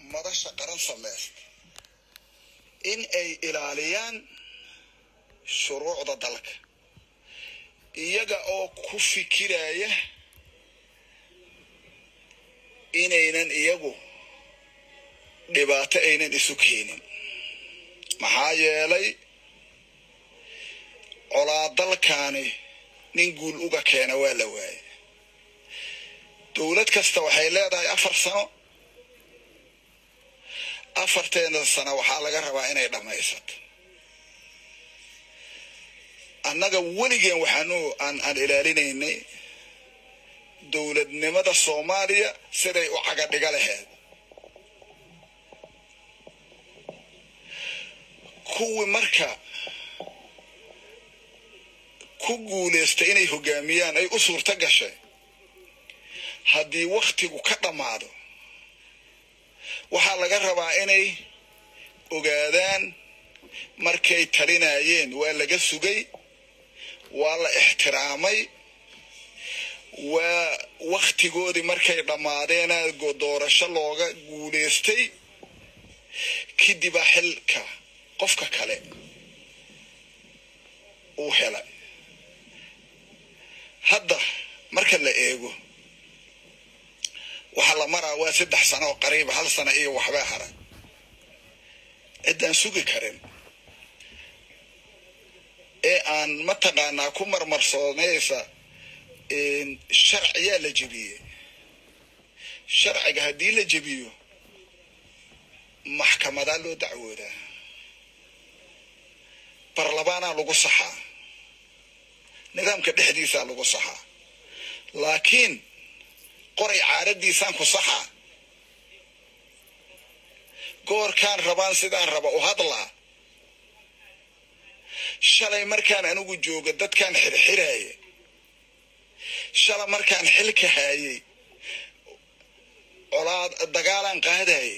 madasha qaran samaysta in ay ilaaliyaan shuruucda dalka iyaga oo ku fikiraya inaynan iyagu dhibaato aynan isu keenin maxaa yeelay colaadalkaani nin guul uga keena waa la waaye dowlad kasta waxay leedahay afar sano afarteeda sano waxaa laga rabaa inay dhammaysato annaga weligeen waxaanu aan aan ilaalinaynay dowladnimada soomaaliya siday u cagadhiga laheyd kuwii marka ku guulaystay inay hogaamiyaan ay u suurto gashay haddii wakhtigu ka dhammaado waxaa laga rabaa inay ogaadaan markay talinayeen waa laga sugay waa la ixtiraamay waa wakhtigoodii markay dhammaadeena doorasho looga guulaystay kadibaa xilka qofka kale uu helay hadda marka la eego waxaa la maraa waa saddex sano oo qariiba hal sano iyo waxbaa haray ciddaan sugi karin ee aan mataqaanaa ku marmarsoonaysa sharciyaa la jebiyey sharciga haddii la jebiyo maxkamadaa loo dacwoodaa barlamaanaa lagu saxaa nidaamka dhexdiisaa lagu saxaa laakiin qoray caaradiisaan ku saxaa goorkaan rabaan sidaan raba u hadlaa shalay markaan anigu jooga dadkaan xirxiraaya shalay markaan xilka haayay colaad dagaalaan qaadayay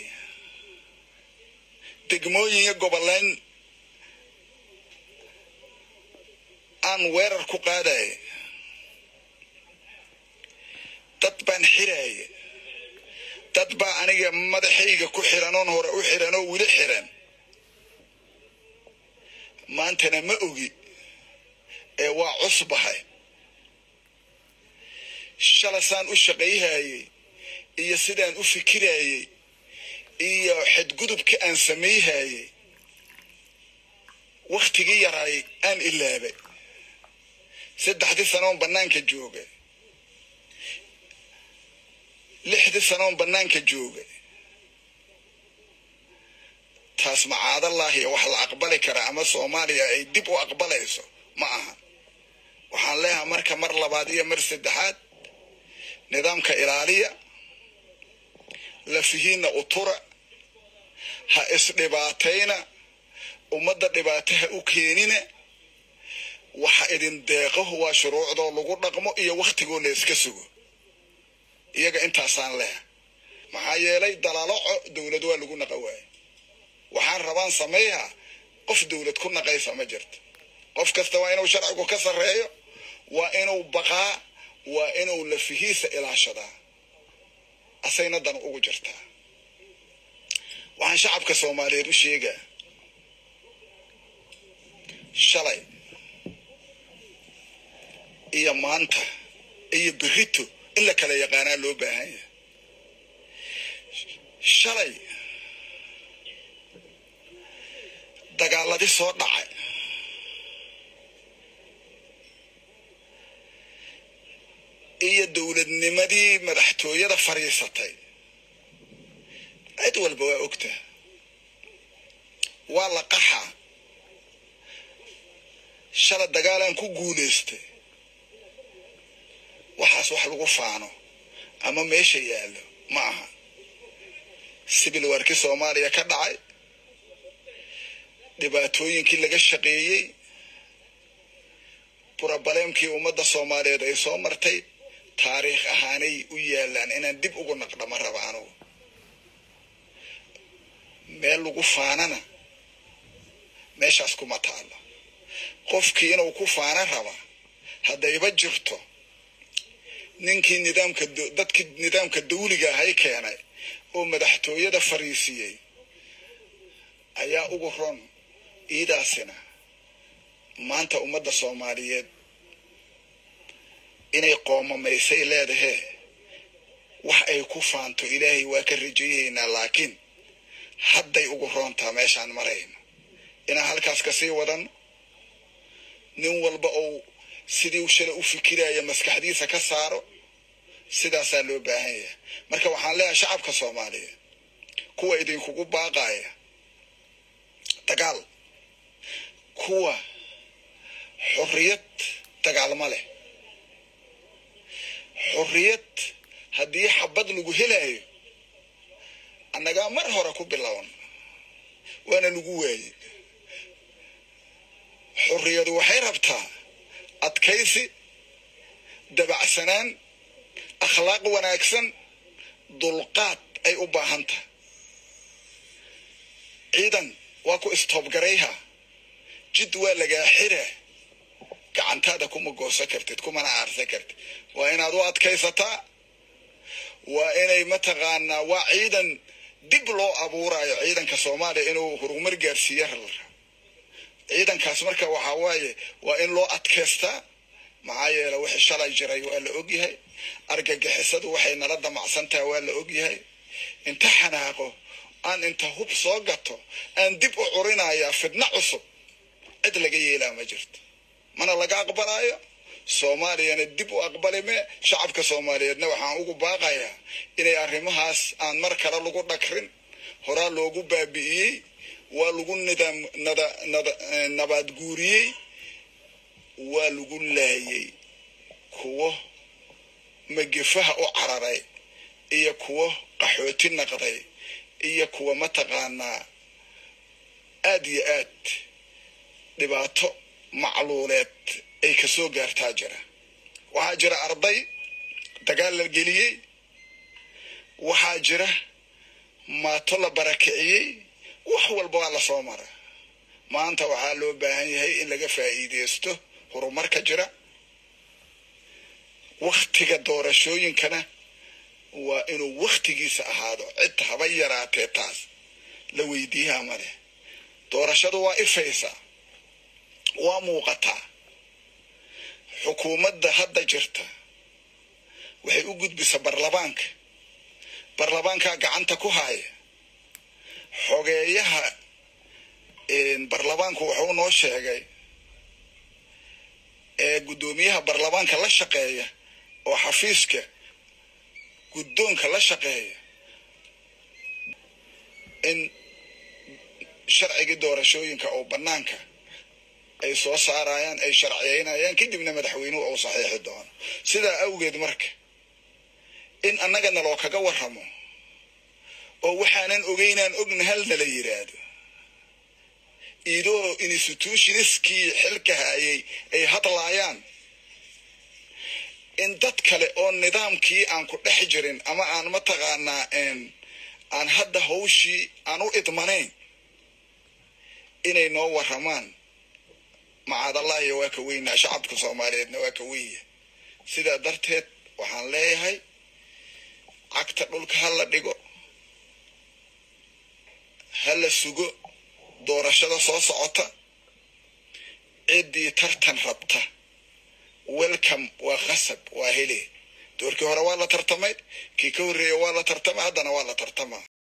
degmooyin iyo goboleyn aan weerar ku qaadaya dad baan xiraaya dad baa aniga madaxayga ku xiran oon hore u xiran oo weli xiran maantana ma ogi ee waa cusbahay shalasaan u shaqayhayay iyo sidaan u fikirayay iyo xadgudubka aan samayhayay wakhtigii yaraay aan ilaabay saddexdii sanoon bannaanka jooga lixdii sanoon bannaanka jooga taas macaadallaahi wax la aqbali karaa ama soomaaliya ay dib u aqbalayso ma aha waxaan leeyahay marka mar labaad iyo mar saddexaad nidaamka ilaaliya lafihiinna utura ha isdhibaatayna ummadda dhibaato ha u keenina waxa idin deeqo waa shuruucdoo lagu dhaqmo iyo wakhtigoo la iska sugo iyaga intaasaan leh maxaa yeelay dalaaloco dowlad waa lagu naqa waaye waxaan rabaan sameeyaa qof dowlad ku naqaysa ma jirto qof kasta waa inuu sharcigu ka sarreeyo waa inuu baqaa waa inuu lafihiisa ilaashadaa asayna dan ugu jirtaa waxaan shacabka soomaaliyeed u sheegaa shalay iyo maanta iyo berito in la kala yaqaanaa loo baahan yahay shalay dagaaladii soo dhacay iyo dowladnimadii madaxtooyada fadhiisatay cid walba waa ogtaa waa la qaxaa shala dagaalaan ku guulaystay waxaas wax lagu faano ama meesha yaallo ma aha sibil warkii soomaaliya ka dhacay dhibaatooyinkii laga shaqeeyey burabaleemkii ummadda soomaaliyeed ay soo martay taariikh ahaanay u yaalaan inaan dib ugu naqdhama raba anugu meel lagu faanana meeshaas kuma taalo qofkii inuu ku faana raba haddayba jirto ninkii nidaamka dadkii nidaamka dawliga ahay keenay oo madaxtooyada fariisiyey ayaa ugu ron iidaasina maanta ummadda soomaaliyeed inay qoomamaysay leedahee wax ay ku faanto ilaahay waa ka rajayaynaa laakiin hadday ugu roontaa meeshaan marayno inaan halkaas kasii wadano nin walba ou sidii shala u fikiraya maskaxdiisa ka saaro sidaasaa loo baahan yahay marka waxaan leeyahay shacabka soomaaliyeed kuwa idinkugu baaqaya dagaal kuwa xorriyad dagaalma leh xorriyad haddii xabad lagu helayo annagaa mar hore ku bilown waana lagu waayey xorriyadu waxay rabtaa adkaysi dabacsanaan akhlaaq wanaagsan dulqaad ay u baahan tahay ciidan waa ku istoobgarayha jid waa lagaa xira gacantaada kuma goosan kartid kumana aarsan kartid waa inaad u adkaysataa waa inay mataqaanaa waa ciidan dib loo abuurayo ciidanka soomaaliya inuu horumar gaarsiiya ralra ciidankaas marka waxaa waaye waa in loo adkaystaa maxaa yeele wixii shalay jiray waa la ogyahay argagixisadu waxay nala damacsantaha waa la ogyahay inta xanaaqo aan inta hub soo gato aan dib u curinayaa fidno cusub cid laga yeelaa ma jirto mana laga aqbalaayo soomaaliyana dib u aqbalime shacabka soomaaliyeedna waxaan ugu baaqayaa inay arrimahaas aan mar kale lagu dhakrin horaa loogu baabi'iyey waa lagu nidaam nada nada nabaad guuriyey waa lagu laayay kuwo magifaha u cararay iyo kuwo qaxooti naqday iyo kuwa mataqaanaa aad iyo aad dhibaato macluuleed ay kasoo gaartaa jira waxaa jira arday dagaal la geliyey waxaa jira maato la barakiciyey wax walba waa lasoo mara maanta waxaa loo baahan yahay in laga faa'iideysto horumarka jira waktiga doorashooyinkana waa inuu waktigiisa ahaado cid haba yaraatee taas la weydiiyaa ma leh doorashadu waa ifaysaa waa muuqataa xukuumadda hadda jirta waxay u gudbisaa barlabaanka barlabaankaa gacanta ku haya xogeeyaha barlabaanku wuxuu noo sheegay ee guddoomiyaha barlabaanka la shaqeeya oo xafiiska guddoonka la shaqeeya in sharcigii doorashooyinka oo bannaanka ay soo saarayaan ay sharciyeynayaan kadibna madaxweynuhu uu saxiixi doono sidaa awgeed marka in annaga naloo kaga warramo oo waxaanan ogeynaan ogna hal nala yidhaahdo idoo institutionistkii xilka hayay ay hadlaayaan in dad kale oo nidaamkii aan ku dhex jirin ama aan mataqaanaa aan hadda hawshii aan u idmanayn inay noo warramaan macaadallahi waa ka weynaa shacabka soomaaliyeedna waa ka wenya sidaa darteed waxaan leeyahay cagta dhulka ha la dhigo ha la sugo doorashada soo socota ciddii tartan rabta welcome waa khasab waa hele doorkii hore waa la tartamay kii ka horreeya waa la tartamay haddana waa la tartamaa